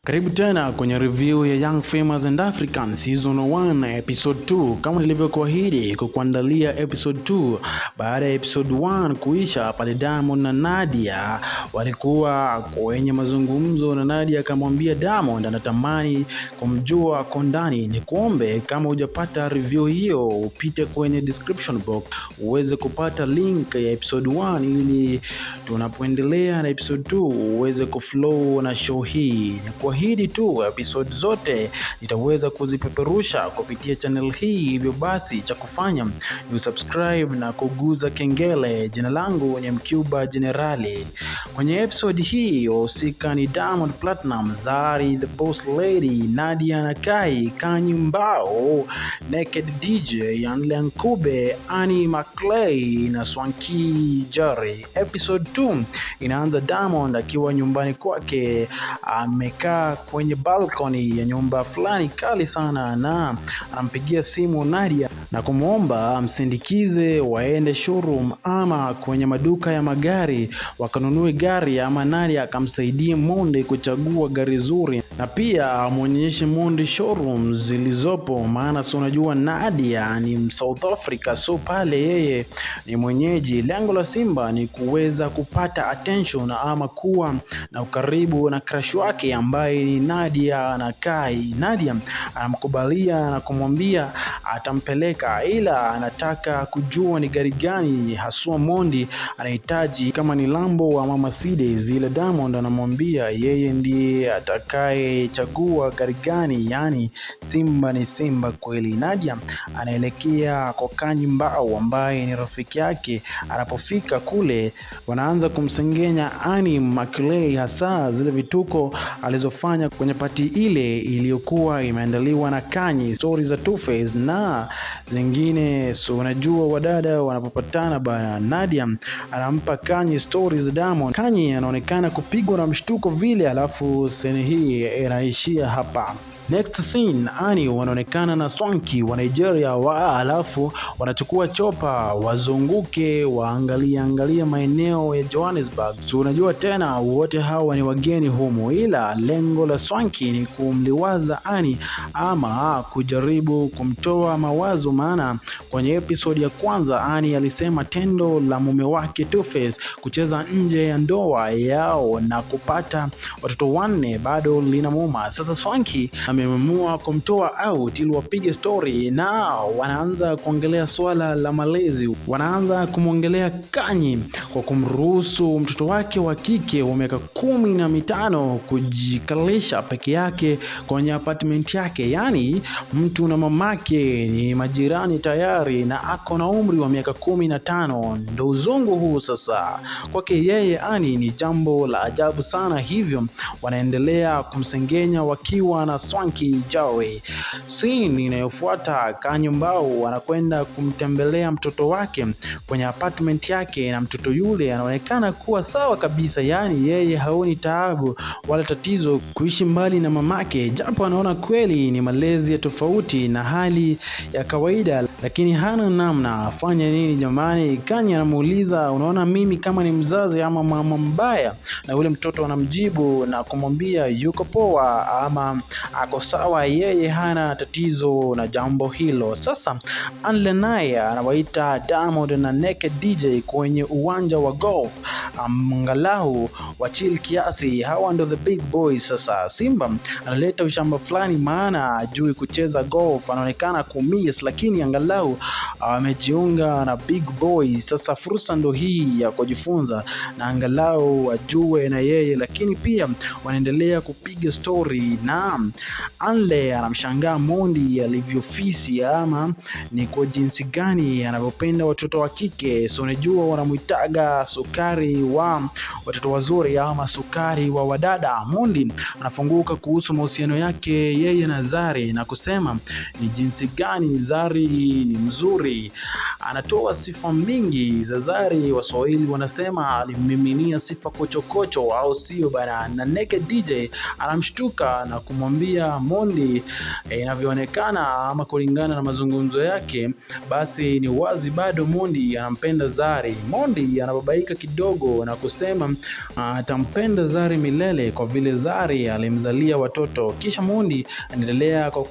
Karibu tena kwenye review ya Young Famous and African season 1 episode 2. Kama nilivyokuahidi kukuandalia episode 2 baada ya episode 1 kuisha, pale Diamond na Nadia walikuwa kwenye mazungumzo, na Nadia akamwambia Diamond anatamani kumjua kwa ndani. Ni kuombe kama hujapata review hiyo, upite kwenye description box uweze kupata link ya episode 1 ili tunapoendelea na episode 2 uweze kuflow na show hii. Ni kuahidi tu episode zote nitaweza kuzipeperusha kupitia channel hii, hivyo basi cha kufanya ni subscribe na kuguza kengele. Jina langu ni Mcuba Generali. Kwenye episode hii wahusika ni Diamond Platinum, Zari the Boss Lady, Nadia Nakai, Kanyi Mbao, Naked DJ, Anle Nkube, Annie Maclay na Swanky Jerry. Episode 2 inaanza Diamond akiwa nyumbani kwake amekaa kwenye balcony ya nyumba fulani kali sana, na anampigia simu Nadia na kumwomba amsindikize waende showroom ama kwenye maduka ya magari wakanunue gari, ama Nadia akamsaidie Monde kuchagua gari zuri, na pia amwonyeshe Monde showroom zilizopo, maana si unajua Nadia ni South Africa, so pale yeye ni mwenyeji. Lengo la Simba ni kuweza kupata attention ama kuwa na ukaribu na crush wake ambaye ni Nadia Nakai. Nadia anamkubalia na kumwambia atampeleka, ila anataka kujua ni gari gani haswa Mondi anahitaji, kama ni Lambo ama Mercedes. Ila Diamond anamwambia yeye ndiye atakayechagua gari gani, yani Simba ni Simba kweli. Nadia anaelekea kwa Kanyi Mbao ambaye ni rafiki yake. Anapofika kule, wanaanza kumsengenya Annie Maclay, hasa zile vituko alizofanya kwenye pati ile iliyokuwa imeandaliwa na Kanyi, stori za Two-Face na zingine. So unajua wadada wanapopatana bana, Nadia anampa Kanyi stori za Diamond. Kanyi anaonekana kupigwa na mshtuko vile, alafu seni hii inaishia hapa. Next scene, Ani wanaonekana na Swanky wa Nigeria wa, alafu wanachukua chopa wazunguke waangalie angalia maeneo ya Johannesburg. So unajua tena wote hawa ni wageni humu, ila lengo la Swanky ni kumliwaza Ani ama kujaribu kumtoa mawazo, maana kwenye episode ya kwanza Ani alisema tendo la mume wake Two-Face kucheza nje ya ndoa yao na kupata watoto wanne bado linamuuma. Sasa Swanky ameamua kumtoa out ili wapige story na wanaanza kuongelea swala la malezi. Wanaanza kumwongelea Kanyi kwa kumruhusu mtoto wake wa kike wa miaka kumi na mitano kujikalisha peke yake kwenye apartment yake, yaani mtu na mamake ni majirani tayari na ako na umri wa miaka kumi na tano. Ndo uzungu huu sasa kwake yeye Ani ni jambo la ajabu sana, hivyo wanaendelea kumsengenya wakiwa na Swanky Jawe. Scene inayofuata Kanyi Mbao anakwenda kumtembelea mtoto wake kwenye apartment yake, na mtoto yule anaonekana kuwa sawa kabisa, yaani yeye haoni taabu wala tatizo kuishi mbali na mamake, japo anaona kweli ni malezi ya tofauti na hali ya kawaida, lakini hana namna, afanye nini jamani? Kanyi anamuuliza unaona mimi kama ni mzazi ama mama mbaya? Na yule mtoto anamjibu na kumwambia yuko poa ama ako sawa, yeye hana tatizo na jambo hilo. Sasa Anle naye anawaita Diamond na Naked DJ kwenye uwanja wa golf, angalau wachil kiasi. Hawa ndo the big boys. Sasa Simba analeta ushamba fulani, maana ajui kucheza golf, anaonekana kumiss, lakini angalau amejiunga na big boys. Sasa fursa ndo hii ya kujifunza na angalau ajue na yeye, lakini pia wanaendelea kupiga story na Anle anamshangaa Mondi alivyofisi ama ni kwa jinsi gani anavyopenda watoto wa kike. So unajua wanamwitaga sukari wa watoto wazuri ama sukari wa wadada. Mondi anafunguka kuhusu mahusiano yake yeye na Zari na kusema ni jinsi gani Zari ni mzuri, anatoa sifa mingi za Zari. Waswahili wanasema alimmiminia sifa kochokocho, au sio bana? Na Naked DJ anamshtuka na kumwambia Mondi, eh, inavyoonekana ama kulingana na mazungumzo yake, basi ni wazi bado Mondi anampenda Zari. Mondi anababaika kidogo na kusema atampenda Zari milele kwa vile Zari alimzalia watoto. Kisha Mondi anaendelea kwa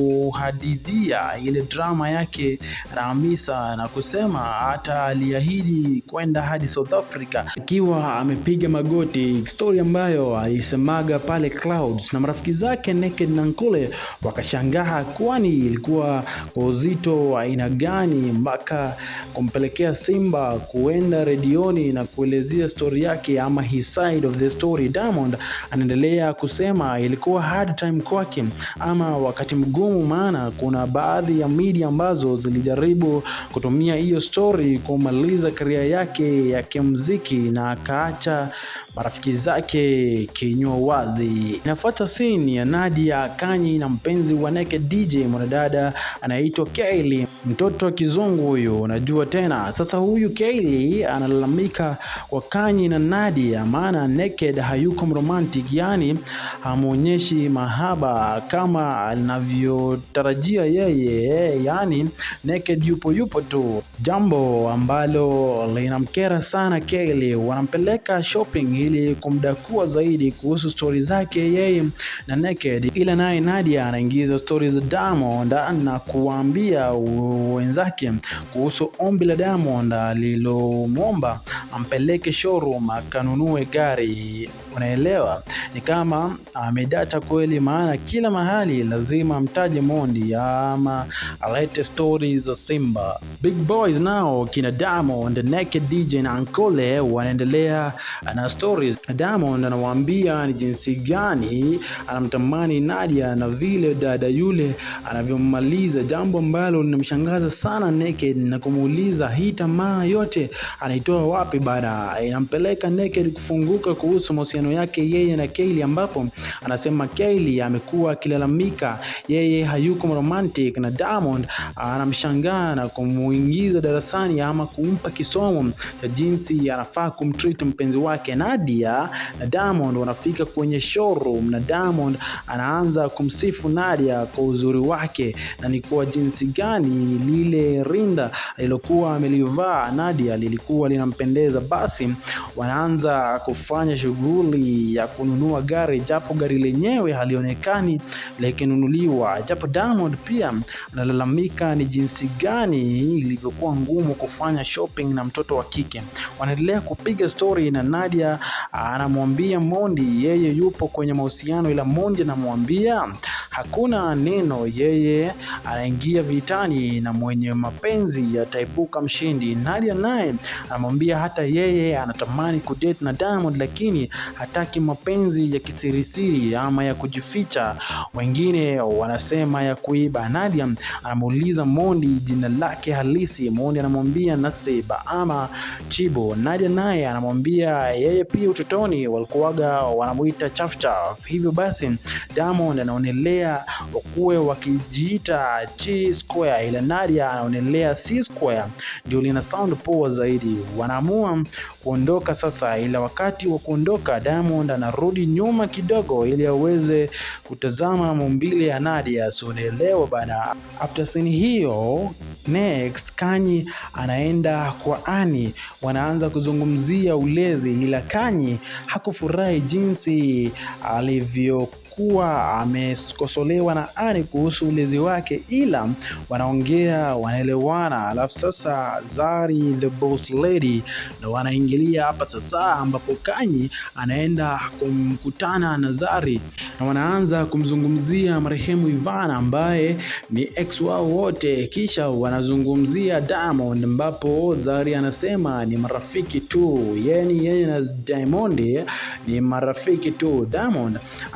kuhadithia ile drama yake na Hamisa na kusema hata aliahidi kwenda hadi South Africa akiwa amepiga magoti, story ambayo alisemaga pale Clouds na marafiki zake Naked na Nkule wakashangaa, kwani ilikuwa kwa uzito wa aina gani mpaka kumpelekea Simba kuenda redioni na kuelezea story yake ama his side of the story. Diamond anaendelea kusema ilikuwa hard time kwake ama wakati mgumu, maana kuna baadhi ya media ambazo zilijaribu kutumia hiyo story kumaliza career yake ya kimuziki na akaacha marafiki zake kinywa wazi. Inafuata scene ya Nadia Kanyi na mpenzi wa Naked DJ mwanadada anaitwa Kylie, mtoto wa kizungu huyu, unajua tena. Sasa huyu Kylie analalamika kwa Kanyi na Nadia, maana Naked hayuko romantic, yani hamwonyeshi mahaba kama anavyotarajia yeye, yani Naked yupo yupo tu, jambo ambalo linamkera sana Kylie. Wanampeleka shopping ili kumdakua zaidi kuhusu stori zake yeye na Naked, ila naye Nadia anaingiza stori za Diamond na kuwaambia wenzake kuhusu ombi la Diamond alilomwomba ampeleke showroom akanunue gari. Unaelewa, ni kama amedata kweli, maana kila mahali lazima amtaje Mondi ama alete stori za Simba. Big boys nao kina Diamond, Naked DJ na Ankole wanaendelea na stories. Diamond anawaambia ni jinsi gani anamtamani Nadia na vile dada yule anavyomaliza, jambo ambalo linamshangaza sana Naked na kumuuliza hii tamaa yote anaitoa wapi bana. Inampeleka Naked kufunguka kuhusu mahusiano yake yeye na Kylie, ambapo anasema Kylie amekuwa akilalamika yeye hayuko romantic na Diamond anamshangaa na kumuingiza darasani ama kumpa kisomo cha jinsi anafaa kumtreat mpenzi wake. Nadia na Diamond wanafika kwenye showroom na Diamond anaanza kumsifu Nadia kwa uzuri wake na ni kwa jinsi gani lile rinda alilokuwa amelivaa Nadia lilikuwa linampendeza. Basi wanaanza kufanya shughuli ya kununua gari, japo gari lenyewe halionekani likinunuliwa, japo Diamond pia analalamika ni jinsi gani ilivyokuwa ngumu kufanya shopping na mtoto wa kike. Wanaendelea kupiga story na Nadia anamwambia Mondi yeye yupo kwenye mahusiano, ila Mondi anamwambia hakuna neno, yeye anaingia vitani na mwenye mapenzi yataibuka mshindi. Nadia naye anamwambia hata yeye anatamani kudate na Diamond, lakini hataki mapenzi ya kisirisiri ama ya kujificha, wengine wanasema ya kuiba. Nadia anamuuliza Mondi jina lake halisi. Mondi anamwambia Nasiba ama Chibo. Nadia naye anamwambia yeye pia utotoni walikuwaga wanamuita chafchaf. Hivyo basi Diamond anaonelea wakuwe wakijiita T square, ila Nadia anaonelea C square ndio lina sound poa zaidi. Wanaamua kuondoka sasa, ila wakati wa kuondoka Diamond anarudi nyuma kidogo ili aweze kutazama maumbile ya Nadia. So unaelewa bana. After scene hiyo, next Kanyi anaenda kwa Ani, wanaanza kuzungumzia ulezi, ila Kanyi hakufurahi jinsi alivyo kuwa amekosolewa na Ani kuhusu ulezi wake, ila wanaongea wanaelewana. Alafu sasa Zari the boss lady ndo wanaingilia hapa sasa, ambapo Kanyi anaenda kumkutana na Zari na wanaanza kumzungumzia marehemu Ivana ambaye ni ex wao wote, kisha wanazungumzia Diamond, ambapo Zari anasema ni marafiki tu, yani yeye na Diamond ni marafiki tu. Diamond anaandaa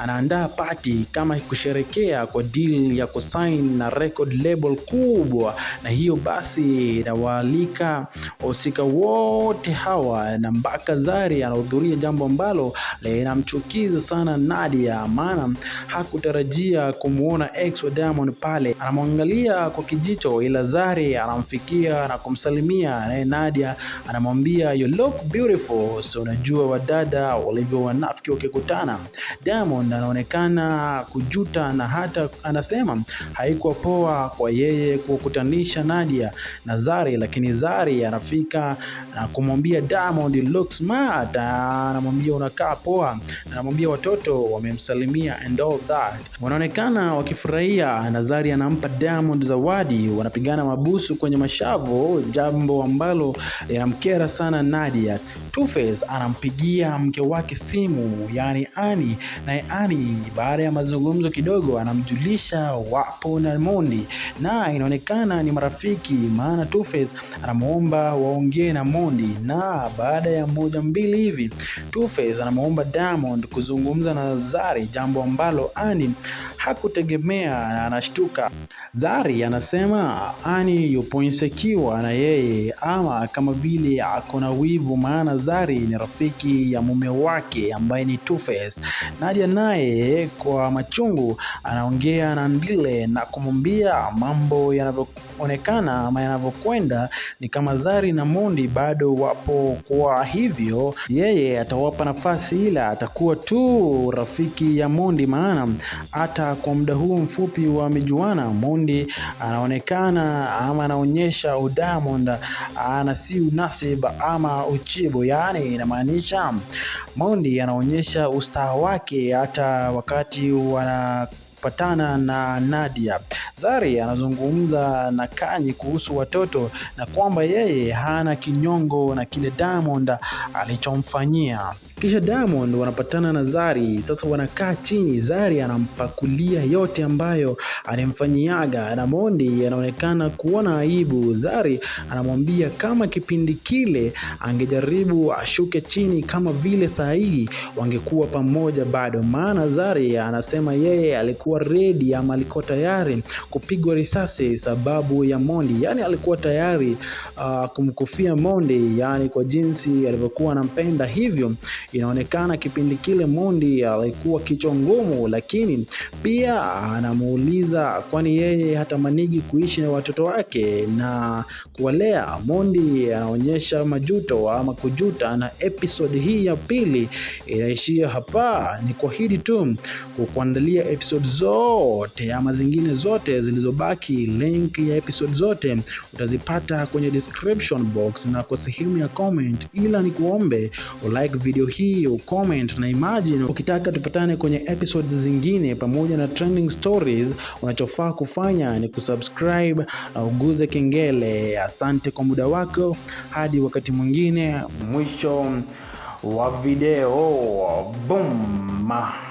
party kama kusherekea kwa deal ya kusign na record label kubwa, na hiyo basi inawaalika wahusika wote hawa na mpaka Zari anahudhuria, jambo ambalo linamchukiza sana Nadia, maana hakutarajia kumwona ex wa Diamond pale. Anamwangalia kwa kijicho, ila Zari anamfikia na kumsalimia, naye Nadia anamwambia you look beautiful. So unajua wadada walivyo wanafiki wakikutana. Diamond anaonekana kujuta na hata anasema haikuwa poa kwa yeye kukutanisha Nadia na Zari, lakini Zari anafika na kumwambia Diamond you look smart, anamwambia unakaa poa, anamwambia watoto wamemsalimia and all that. Wanaonekana wakifurahia na Zari anampa Diamond zawadi, wanapigana mabusu kwenye mashavu, jambo ambalo linamkera sana Nadia. Two-Face anampigia mke wake simu, yani Ani, naye Ani baada ya mazungumzo kidogo anamjulisha wapo na Mondi na inaonekana ni marafiki, maana Two-Face anamwomba waongee na Mondi, na baada ya moja mbili hivi Two-Face anamwomba Diamond kuzungumza na Zari, jambo ambalo Ani hakutegemea na anashtuka. Zari anasema Ani yupo insecure na yeye ama kama vile ako na wivu, maana Zari ni rafiki ya mume wake ambaye ni Two-Face. Nadia naye kwa machungu anaongea na Ndile na kumwambia mambo yanavyoonekana ama yanavyokwenda ni kama Zari na Mondi bado wapo, kwa hivyo yeye atawapa nafasi, ila atakuwa tu rafiki ya Mondi, maana hata kwa muda huo mfupi wa mijuana Mondi anaonekana ama anaonyesha Diamond ana si unasib ama uchibo, yaani inamaanisha Mondi anaonyesha ustaa wake hata wakati wana patana na Nadia. Zari anazungumza na Kanyi kuhusu watoto na kwamba yeye hana kinyongo na kile Diamond alichomfanyia. Kisha Diamond wanapatana na Zari, sasa wanakaa chini. Zari anampakulia yote ambayo alimfanyiaga, na Mondi anaonekana kuona aibu. Zari anamwambia kama kipindi kile angejaribu ashuke chini kama vile saa hii wangekuwa pamoja bado, maana Zari anasema yeye alikuwa redi ama alikuwa tayari kupigwa risasi sababu ya Mondi, yani alikuwa tayari uh, kumkufia Mondi, yani kwa jinsi alivyokuwa anampenda hivyo inaonekana kipindi kile Mondi alikuwa kichwa ngumu, lakini pia anamuuliza kwani yeye hatamanigi kuishi na watoto wake na kuwalea. Mondi anaonyesha majuto ama kujuta, na episode hii ya pili inaishia hapa. Ni kuahidi tu kukuandalia episode zote ama zingine zote zilizobaki. Link ya episode zote utazipata kwenye description box na kwa sehemu ya comment, ila ni kuombe ulike video hii ucomment na imagine. Ukitaka tupatane kwenye episodes zingine pamoja na trending stories, unachofaa kufanya ni kusubscribe na uguze kengele. Asante kwa muda wako, hadi wakati mwingine. Mwisho wa video. Boom.